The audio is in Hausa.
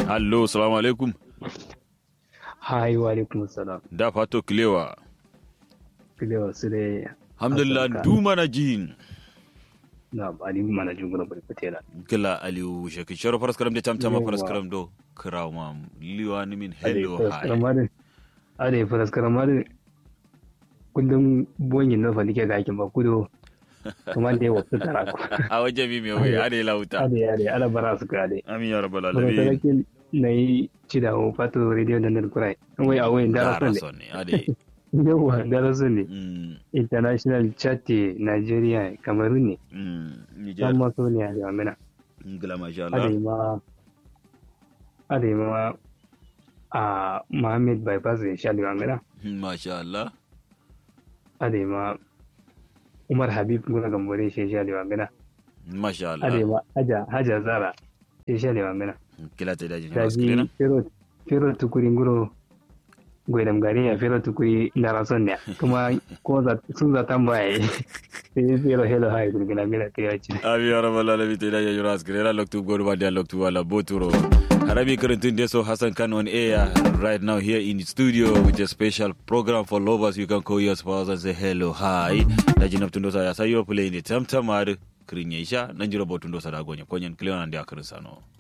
Allo, salamu alaikum. Hai wa alaikum salam. Da fato kilewa. Kilewa su dai. Alhamdulillah du mana jin. Na ali mana jin guna bari fatela. Kila Aliyu shaki sharo faras karam da tamtama Yawa. faras karam do kiraw ma liwa ni min Ale hello faras hi. karamari. Ale faras karamari. Kundin bonyin na falike ga aikin ba kudo. Kamar da ya wasu tara ku. A waje mi me wai ade lauta. Ale ale ala bara su ka ale. Amin ya rabbal Kuma alamin. sarakin na yi ci da hau fato radio da nan kurai. Wai a wayin dara Dara sun son ne ade. ne. Yawa dara sun ne. Mm, International chat Nigeria Cameroon ne. mm, Niger. San maso ne a jami'a. Ngila masha ada Allah. ma ada ma a Mohammed bypass ya sha liwa mera Masha Allah. ada ma Umar Habib guna gambore shi sha liwa mera Masha ada Allah. ma Haja Haja Zara shi sha liwa mera Kila ta daji da faras kirena. ji fero fero tukuri nguro gwaidam gari ya fero tukuri ndara son ne kuma ko za sun za tambaye sai fero hello hi gurgina mera kiyaci Amin ya rabbal alamin ta daji faras kirena loktu godu ba da loktu wala boturo. Arabi Karantun Deso Hassan Khan on air right now here in the studio with a special program for lovers. You can call your spouse and say hello, hi. Daji Naptundosa ya sayo playing the tamtamar Krinyesha, Nanjiro Botundosa da Gonya, Konyan Cleon and Akarisano.